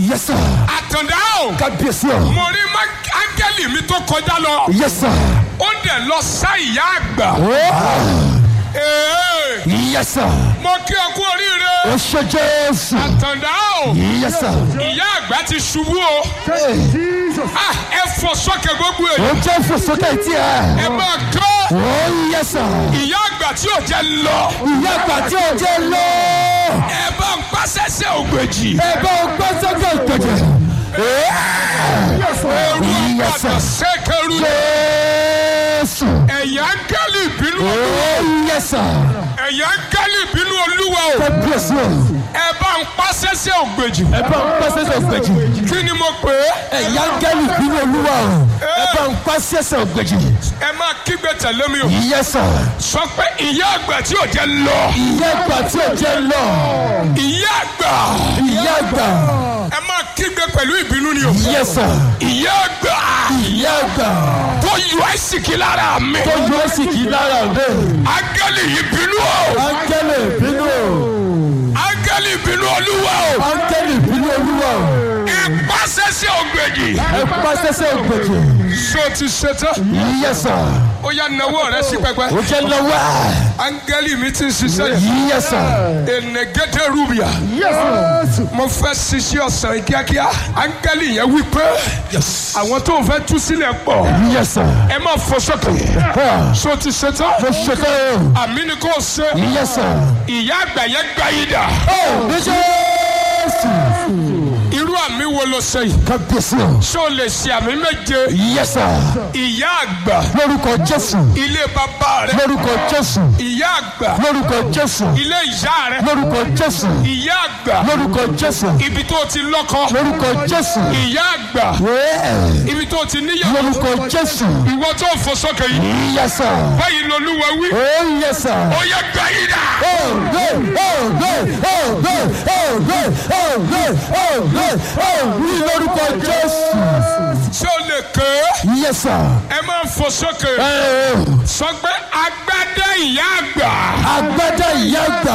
Yes, sir. àtàndá o Kábíyèsí o. mo rí má- áńgẹ́lì mi tó kọjá lọ Yes, sir. ó dẹ̀ lọ sá ìyá àgbà Oh. Ee, Yes, sir. mo kí ọ kú oríire Ó ṣe Jésù. àtàndá o Yes, sir. ìyá àgbà ti ṣubú o Hey. Ah, ẹ fọ sókè gbogbo Ó èyí jẹ́ fòsókè tí ẹ ẹ. máa kọ́ Oh, yes, sir. ìyá àgbà tí ò jẹ́ lọ Ìyá àgbà tí ò jẹ́ lọ. ẹ bá ń pàṣẹṣẹ ògbèjì Ẹ bá o gbọ́ sókè ìpèjì. ẹrú Yes, àpàtà sir. sẹ́kẹrù Jésù. ẹ̀yà áńgẹ́lì ìbínú Oh, yes, sir. ẹ̀yà áńgẹ́lì ìbínú olúwa o Kábíyèsí o. ẹ bá ń pàṣẹṣẹ ògbèjì Ẹ bá o gbọ́ sókè ìpèjì. kí ni mo pè é Ẹ̀yà gẹ́lì bínú olúwa o. Ẹ bá ń pa sẹ́sẹ̀ ògbèjì. ẹ máa kígbe tẹ̀lé mi o Yes, sir. sọ pé ìyá àgbà tí ò jẹ́ lọ Ìyá àgbà tí ò jẹ́ lọ. ìyá àgbà Ìyá àgbà. ẹ máa kígbe pẹ̀lú ìbínú ni o Yes, sir. ìyá àgbà Ìyá àgbà. tó yọ àìsìkí lára mi Tó yọ sí kì í lára rẹ̀. áńgẹ́lì ìbínú o Áńgẹ́lì bínú o. áńgẹ́lì ìbínú olúwa o Áńgẹ́lì bínú olúwa o. ẹ pàṣẹṣẹ ògbèjì Ẹ pa sẹ́sẹ̀ ògbèjì. so ti ṣetán Yes, sir. ó yá nawọ́ rẹ sí pẹpẹ Ó jẹ́ lọ́wọ́. áńgẹ́lì mi ti ń ṣiṣẹ́ yìí Yes, sir. enegede rubia Yes, sir. mo fẹ́ ṣiṣẹ́ ọ̀sán yìí kíákíá áńgẹ́lì yẹn wí pé Yes. àwọn tó ń fẹ́ tú sílẹ̀ pọ̀ Yes, sir. ẹ má fọ sókè Ah, so ti ṣetán Mo ṣe tán o. àmì ni kò ṣe Yes, sir. ìyá àgbà yẹn gbá yìí dà Oh, ní Jésù. irú àmì wo ló ṣe yìí Kábíyèsí o. ṣé o lè ṣe àmì méje Yes, sir. ìyá àgbà Lórúkọ Jésù. ilé bàbá rẹ Lórúkọ Jésù. ìyá àgbà Lórúkọ Jésù. ilé ìyá rẹ Lórúkọ Jésù. ìyá àgbà Lórúkọ Jésù. ibi tó ti lọ́kọ Lórúkọ Jésù. ìyá àgbà Yeah. ibi tó ti níyàwó Lórúkọ Jésù. ìwọ tó ń fò sókè yìí Yes, sir. báyìí lolúwa wí Oh, yes, sir. ó yẹ gbá yìí dà Oh, good, oh, good, oh, good, oh, good, oh, good, oh, good, oh, ní lórúkọ Jésù. ṣé o lè ké Yes, sir. ẹ máa ń fò sókè Eh, sọ pé agbádá ìyá àgbà Agbádá ìyá àgbà.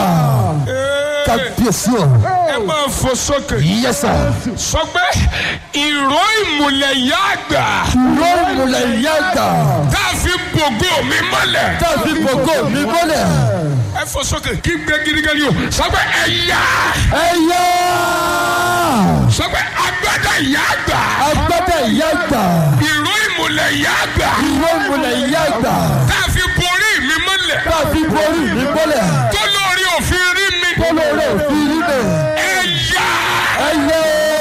Ee, Kábíyèsí o. ẹ máa ń fò sókè Yes, sir. sọ pé ìró ìmùlẹ̀ ìyá àgbà Ìró ìmùlẹ̀ ìyá àgbà. tá a fi bògó mi mọ́lẹ̀ Tàbí gbogbo mi mọ́lẹ̀. ẹ fò sókè kí gbé gidigidi o sọ pé ẹ̀yà Ẹ yá. sọ pé agbádá ìyá àgbà Agbádá ìyá àgbà. ìró ìmùlẹ̀ ìyá àgbà Ìró ìmùlẹ̀ ìyá àgbà. tá a fi borí mi mọ́lẹ̀ Tàbí borí mi mọ́lẹ̀. tó lórí òfin rí mi Kólóró òfin rí bẹ̀. ẹ̀yà Ẹ yá.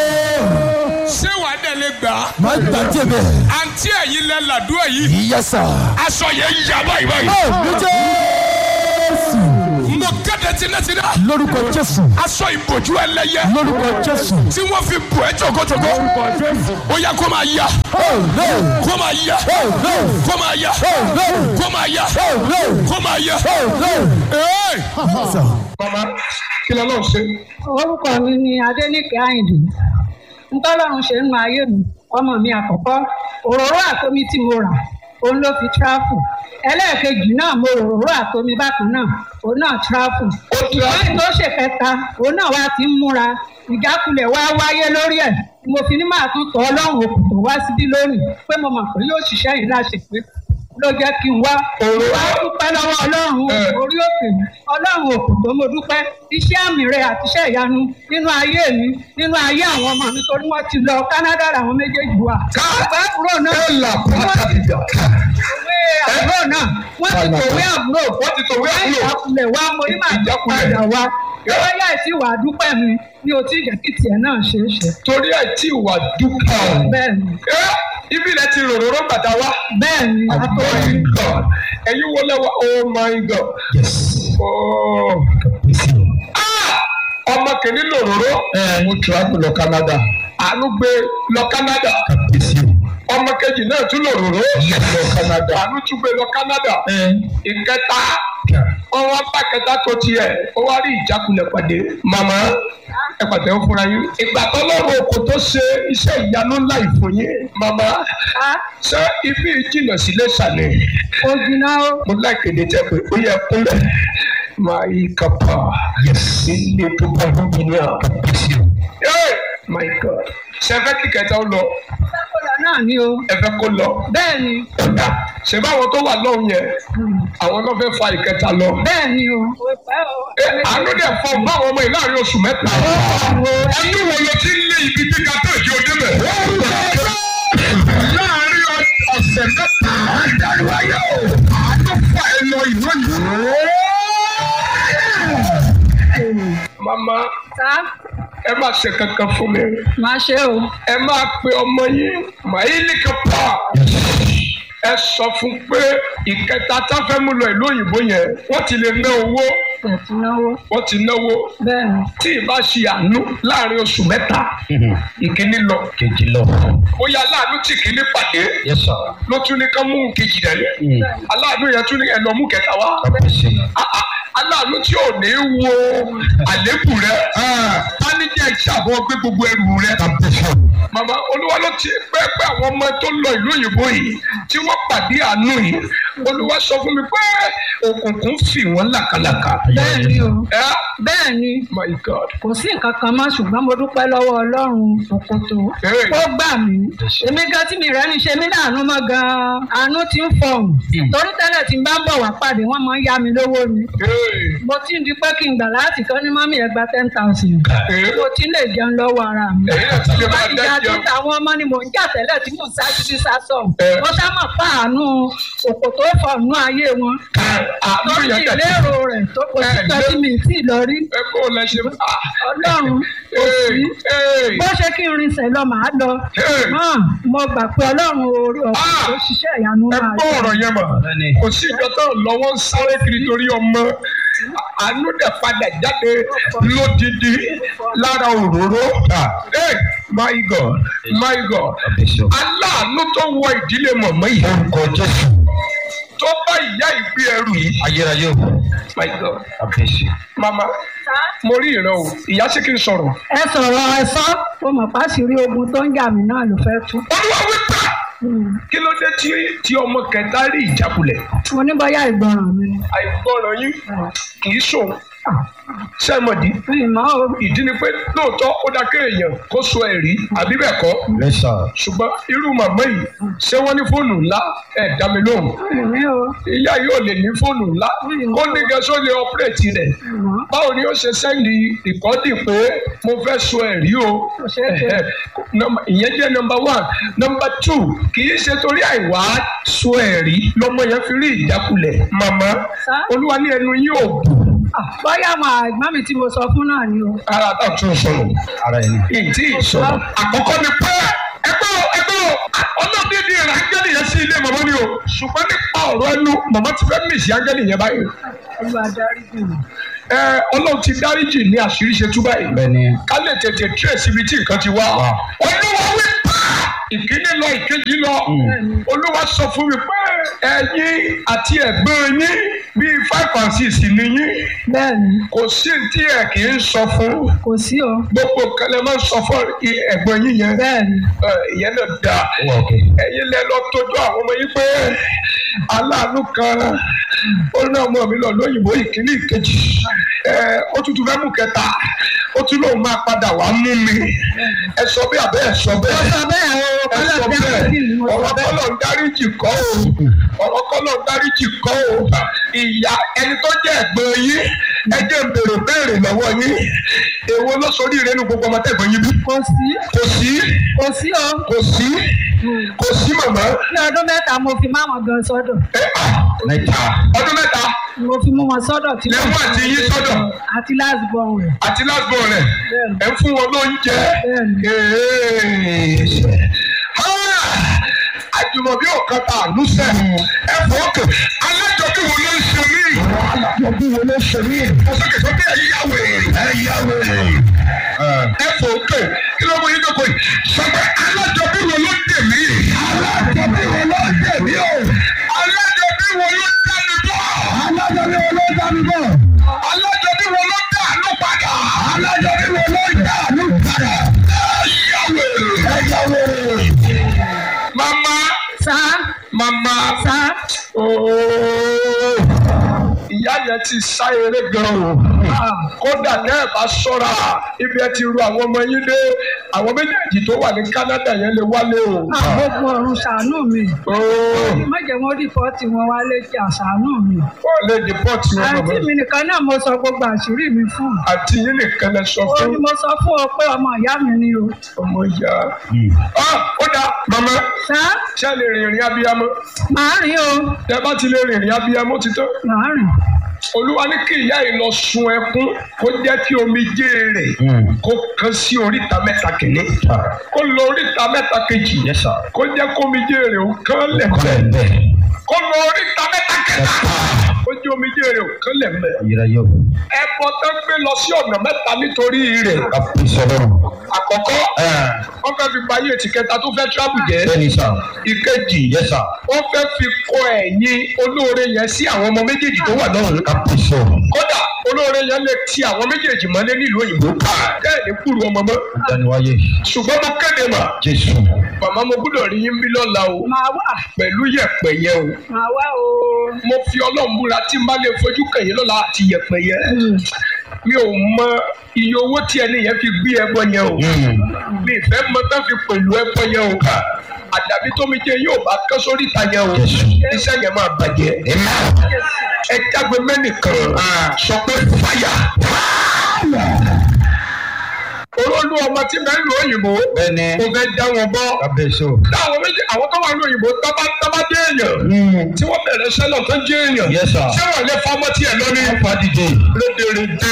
ṣé wàá dẹ̀ lè gbà á Má gbàjẹ́ bẹ̀. àǹtí ẹ̀yin lẹ làdúrà yìí Yes, sir. aṣọ yẹn yà báyìí báyìí Oh, ní Jésù. mo kéde tinátiná Lórúkọ Jésù. aṣọ ìbòjú ẹlẹ́yẹ Lórúkọ Jésù. tí wọ́n fi bò ẹ́ jòkójòkó ó yẹ kó máa yá Oh, no. kó máa yá Oh, no. kó máa yá Oh, no. kó máa yá Oh, no. kó máa yá. Oh, no. Ee! Sir. mama kí ló lọ́ọ́ ṣe. orúkọ mi ni adẹnìkẹ àyìndé ntọ́lọ́run ṣe ń nu ayé mi ọmọ mi àkọ́kọ́ òróró àtomi tí mo rà òun ló fi tráfù ẹlẹ́ẹ̀kejì náà mo rò òróró àtomi bákan náà òun náà tráfù lẹ́yìn tó ṣe kẹta òun náà wá ti ń múra ìjákulẹ̀ wá wáyé lórí ẹ̀ mo fi ní máa tún tọ́ ọlọ́run òkùnkùn wá síbí lónìí pé mo mọ̀ pé yóò ṣiṣẹ́ yìí láṣẹ pé ló jẹ́ kí n wá wá dúpẹ́ lọ́wọ́ ọlọ́run orí òkè ọlọ́run òkùnkùn mo dúpẹ́ iṣẹ́ àmì rẹ àti iṣẹ́ ìyanu nínú ayé mi nínú ayé àwọn ọmọ mi torí wọ́n ti lọ Canada làwọn méjèèjì wà. bàbá àbúrò náà wọ́n ti tòwé àbúrò náà wọ́n ti tòwé àbúrò wọ́n ti tòwé àbúrò. ìjákulẹ̀ wa mo ní màá jẹ́ padà wá lọ́wọ́ yá ìsí wà dúpẹ́ mi ní o tí ìjẹ́ kí tiẹ̀ náà ṣe é ṣe. torí ẹ̀ tí ìwà dúpọ̀. bẹ́ẹ̀ ni Ẹ́, ibi rẹ̀ ti ròròró bàtà wá. bẹ́ẹ̀ ni Oh àtọ́rí my God. ẹ̀yin wo lẹ́wọ̀ oh my God. Yes. Oh. Ah! ọmọ kìíní lòròró. Mo travel lọ Canada. àánú gbé lọ Canada. Kábíyèsí o. ọmọ kejì náà tún lòròró. Lọ Canada. àánú tún gbé lọ Canada. Ẹ. ìkẹta ọwọ́ bá kẹta tó tiẹ̀ ó wá rí ìjákulẹ̀ pàdé màmá ẹ pàtẹ́ ó fúnra yín. ìgbà tó lọ́rùn oko tó ṣe iṣẹ́ ìyanu ńlá ìfún yín màmá á ṣé ibi ìjìnlẹ̀ sílé ṣàlẹ̀ ó jiná ó. mo láìkéde tẹ pé ó yẹ kúnlẹ̀ máa yí kápá Yes. ilé tó bá lómi ní à. Kábíyèsí o. Ẹ, my god ṣe fẹ́ kí kẹta ó lọ sákòlá náà ni o ẹ fẹ́ kó lọ bẹ́ẹ̀ ni ọ̀dà ṣe báwọn tó wà lọ́hùn yẹn àwọn náà fẹ́ fa ìkẹta lọ. bẹ́ẹ̀ ni o. ẹ àánú dẹ̀ fọ báwọn ọmọ yìí láàrin oṣù mẹ́ta. ẹnu wo ló ti ń lé ibi tí kátó ìjọ débẹ̀. láàrin ọ̀sẹ̀ mẹ́ta àdáríwáyé o àánú fà ẹ lọ ìlú yìí. mama sá ẹ má ṣe kankan fún mi máa ṣe o. ẹ máa pe ọmọ yín màílì kápá ẹ sọ fún pé ìkẹta tá fẹ́ mú lọ ìlú òyìnbó yẹn wọ́n ti lè ná owó ẹ̀tí náwó wọ́n ti náwó bẹ́ẹ̀ ni. tí ìbá ṣe àánú láàrin oṣù mẹ́ta ìkíní lọ kejì lọ. bóyá aláàánú tí ìkíní pàdé yes sir. ló tún ní ká mú kejì rẹ̀ aláàánú yẹn tún ní ẹ lọ mú kẹta wá kábíyèsí. Ah, ah, aláàánú tí ò ní wo àlékù rẹ tánijẹ́ ìṣàbọ̀ gbé gbogbo ẹrù rẹ kábíyèsí. màmá olúwa ló ti pẹ́ pé àwọn ọmọ tó lọ ìlú òyìnbó yìí tí wọ́n pàdé àánú yìí olúwa sọ fún mi pé òkùnkùn fì wọ́n làkàlàkà. bẹ́ẹ̀ ni o ẹ bẹ́ẹ̀ ni my god kò sí nǹkan kan mọ́ ṣùgbọ́n mo dúpẹ́ lọ́wọ́ ọlọ́run òkòtò Hey. ó gbà mí èmi gan tí mi rẹ́ ní ṣe mí láàánú mọ́ gan-an àánú ti ń fọ̀hún torí tẹ́lẹ̀ tí n bá ń bọ̀ wá pàdé wọ́n máa ń yá mi lówó ni Hey. mo ti ń di pé kí n gbà láti kọ́ ní mọ́mí ẹ̀ gba ten thousand Hey. mo ti lè jẹun lọ́wọ́ ara mi èyí náà ti lè máa láti jà dájọ́ tó àwọn ọmọ ni mò ń jà tẹ́lẹ̀ tí mò ń sá títí sá sọ Eh. wọ́n sá mọ̀ pa àánú òkòtò fọ̀nù ayé wọn àánú lórí yẹn tẹ̀ ìlérò rẹ̀ tó kò sí Eh, kan tí mi ì tí ì lọ rí ẹ kó o lẹ ṣe ah. ọlọ́run kò sí Hey. bó ṣe kí n rinṣẹ́ lọ màá lọ Hey. náà mo gbà pé ọlọ́run orí ọ̀pọ̀ Ah. tó ṣiṣẹ́ ìyanu ẹ máa gbọ́ ọ̀rọ̀ yẹn mọ̀ Bẹ́ẹ̀ni. kò sí ìjọ tó lọ́wọ́ ń sáré kiri torí ọmọ àánú dẹ̀ padà jáde lódìdí lára òróró. Hey, my God my God kábíyèsí. aláàánú tó wọ ìdílé mọ̀mọ́ yìí orúkọ jésù. tó bá ìyá ìgbé ẹrù yìí ayérayé o. my God kábíyèsí. mama mo rí ìran o ìyá sí kí n sọ̀rọ̀. ẹ sọ̀rọ̀ ẹ sọ mo mọ̀ pàṣírí ogun tó ń jà mí náà ló fẹ́ tú olúwa wípé kí ló dé tí tí ọmọ kẹta rí ìjákulẹ̀ mo ní bóyá ìgbọràn mi ni àìgbọràn yín kì í sòun sẹ́mọ̀dì mi mọ́ o ìdí ni pé lóòótọ́ ó dá kéèyàn kó so ẹ̀rí àbí bẹ́ẹ̀ kọ́ yes sir. ṣùgbọ́n irú màmá yìí ṣé wọ́n ní fóònù ńlá ẹ̀ dá mi lóhùn mi o ìyá yóò lè ní fóònù ńlá ó ní gẹ́sọ́ lè ọ́pẹ́rẹ́tì rẹ̀ mi mọ́ báwo ni ó ṣe sẹ́ndì ìkọ́dì pé mo fẹ́ so ẹ̀rí o Kò ṣeé ṣe. Ẹ̀hẹ̀. Nọ́mbà- ìyẹn jẹ́ nọmba one nọmba two kì í ṣe torí àìwá so ẹ̀rí lọ́mọ yẹn fi rí ìjákulẹ̀ màmá Sá? olúwa ní ẹnu yóò bù Ah, bóyá àwọn àgbọ̀n mi tí mo sọ fún náà ni o ara tá a tún sọ̀rọ̀ ara ẹni. ìdí ìsọ̀rọ̀ àkọ́kọ́ ni pé ẹgbẹ́ o ẹgbẹ́ o ọlọ́dún ní ìrìn ángẹ́lì yẹn sí ilé màmá ni o ṣùgbọ́n nípa ọ̀rọ̀ ẹnu màmá ti fẹ́ mìsì ángẹ́lì yẹn báyìí olúwa darí jù mí ẹ ọlọ́run ti dáríjì ní àṣírí ṣe tú báyìí bẹ́ẹ̀ni. ká lè tètè trace ibi tí nǹkan ti wá Wá. olúwa wí pé ìkíní lọ ìkejì lọ olúwa sọ fún mi pé ẹ̀yin àti ẹ̀gbọ́n yín bíi five and six ni yín bẹ́ẹ̀ ni kò sí tí ẹ kì í sọ fún kò sí o gbogbo nǹkan lè máa ń sọ fún i- ẹ̀gbọ́n yín yẹn bẹ́ẹ̀ ni Ẹ, ìyẹn náà dáa ó wà òkè. ẹ̀yin lẹ lọ tọ́jú àwọn ọmọ yín pé aláàánú kan ó ní ọmọ mi lọ lóyìnbó ìkíní ìkejì ẹ ó tún tún fẹ́ mú kẹta ó tún lóun máa padà wá mú mi ẹ sọ bí abẹ́ ẹ sọ mo bẹ́ẹ̀ sọ bẹ́ẹ̀ o ẹ kọ́lọ́ sọ bí bẹ́ẹ̀ wọ́n sì ní mo sọ ọ̀rọ̀ bẹ́ẹ̀ kọ́lọ̀ ń dáríjì kọ́ o ọ̀rọ̀ kọ́lọ̀ ń dáríjì kọ́ o ìyá ẹni tó jẹ́ ẹ̀gbọ́n yín ẹ jẹ́ ń bèrè béèrè lọ́wọ́ yín èwo ló sorí ìrẹ́nu gbogbo ọmọ tẹ̀gbọ́n yín bí kò sí kò sí kò sí o kò sí kò sí màmá ní ọdún mẹ́ta mo fi máwọn gan sọ́dọ̀ ẹ ah, mẹ́ta. ọdún mẹ́ta mo fi mú wọn sọ́dọ̀ tí lẹ́mú àti yín sọ́dọ̀ àti last born rẹ̀ àti lásìkò rẹ̀ Bẹ́ẹ̀ni. ẹ ń fún wọn lóúnjẹ. Bẹ́ẹ̀ni. Ah! àjùmọ̀bí ọ̀kan ta àlùsẹ̀ ẹ fọ́ọ̀kì alájọbí wo ló ń ṣe mí. alájọbí wo ló ń ṣe mí. ọ̀sẹ̀kẹ̀ sọ pé ẹ̀yà wèrè. ẹ̀yà wèrè. ẹ fọ́ọ̀kì kí ló mú yín dọ́kọ̀ yìí. sọ pé alájọbí wo ló ń dè mí. alájọbí wo ló ń dè mí o. alájọbí wo ló ń dá mi bọ̀. alájọbí wo ló ń dá mi bọ̀. alájọbí wo ló ń dá àánú padà. alájọbí wo ló ń dá àánú padà. ẹ̀yà wèrè. ẹ̀yà wèrè. mama sá mama sá ooo ìyá yẹn ti sá eré gan o kódà tẹ́ ẹ̀ bá ṣọ́ra ibi ẹ ti ru àwọn ọmọ yín dé àwọn méjèèjì tó wà ní Canada yẹn lè wálé o. gbogbo ọ̀run ṣàánú mi Ooo, má jẹ́ wọ́n rìpọ́ọ̀tì wọn wá létí àṣàánú mi. wọ́n lè dìpọ́tì wọn àǹtí bàbá mi nìkan náà mo sọ gbogbo àṣírí mi fún. àti yín nìkan lè sọ ó fún ní mo sọ fún ọ pé ọmọ ìyá mi ni o. ọmọ ìyá. Ah, ó dáa màmá sá ṣé ẹ lè rìnrìn abiyamọ màá rìn o tẹ bá ti lè rìnrìn abiyamọ ti tán. màá rìn. olúwa ní kí ìyá yìí lọ sun ẹkún kó jẹ́ kí omijé rẹ̀ kó kan sí oríta mẹ́ta kìíní kó lọ oríta mẹ́ta kejì kó jẹ́ kó omijé rẹ̀ ó kán lẹ̀ mẹ́ kó lọ oríta mẹ́ta kẹta kó jẹ́ omijé rẹ̀ ó kán lẹ̀ mẹ́ ẹbọ tó gbé lọ sí ọ̀nà mẹ́ta nítorí rẹ̀ àkọ́kọ́ wọ́n fẹ́ fi bayé ètì kẹta tó fẹ́ tíráàbù jẹ́ ìkejì wọ́n fẹ́ fi kọ ẹ̀yìn olóore yẹn sí àwọn ọmọ méjèèjì tó wà lọ́rùn kódà olóore yẹn lè ti àwọn méjèèjì mọ́lé nílùú òyìnbó bẹ́ẹ̀ ní kúrú ọmọ mọ́ ṣùgbọ́n mo kéde mà màmá mo gbọ́dọ̀ rí yín bí lọ́la o màá wà pẹ̀lú yẹ̀pẹ̀ yẹn o màá wà o. mo fi ọlọ́run búra tí n bá lè fojú kẹ̀yìn lọ́la àti yẹ̀pẹ̀ yẹn mi ò mọ iye owó tí ẹni yẹn fi gbé ẹbọ yẹn o mi ìfẹ́ mọ tán fi pẹ̀lú ẹbọ yẹn o àdàbí tómi jẹ yóò bá kán sórí ìta yẹn o iṣẹ́ yẹn máa bàjẹ́ ẹ jágbe mẹ́nìkan sọ pé fàyà olólù ọmọ tí bẹ́ẹ̀ lu òyìnbó kò fẹ́ dá wọn bọ́ táwọn méjì àwọn tó wà ní òyìnbó tábà tábà dé èèyàn tí wọ́n bẹ̀rẹ̀ sẹ́lọ̀ tó jẹ́ èèyàn Yes, sir. ṣé wọ́n lè fọmọ tiẹ̀ lórí rédèrèdè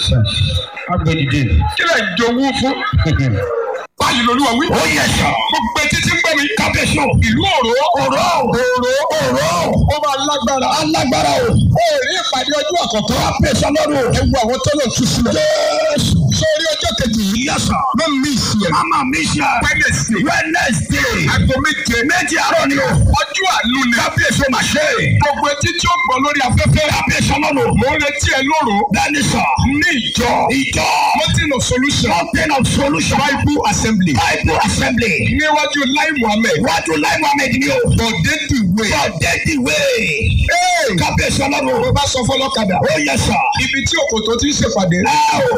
kí lè jowú fún. báyìí lolúwa wí. ó yẹ sọ. gbogbo etí tí ń gbọ́ mi. kábíyèsí o. ìlú òró. òró. òró. òró. ó máa lágbára. alágbára o. ó rí ìpàdé ọjọ́ àkọ́kọ́. kábíyèsí ọlọ́run. ẹ wo àwọn tó lọ tú sílẹ̀. jésù. sórí ọjọ́ kejì yìí. yẹsà. má mi sí ẹ. má má mi sí ẹ. wẹ́nẹ̀sì. wẹ́nẹ̀sì. aago méje. méje àárọ̀ ni o. ọjọ́ àánú ni. kábíyèsí o máa ṣe. gbogbo etí tí ó gbọ́ lórí afẹ́fẹ́. kábíyèsí ọlọ́run. mo ń retí ẹ lóru. bẹ́ẹ̀ni sọ. ní ìjọ. ìjọ. mountain of solution. mountain of solution. bible assembly. bible assembly. níwájú lai muhammed. níwájú lai muhammed ni o. bọ̀dé dìwé. bọ̀dé dìwé. kábíyèsí ọlọ́run. mo bá sọ fọlọ́kadà. ó yẹ sà. ibi tí òkòtò ti ń ṣèpàdé. ẹ o.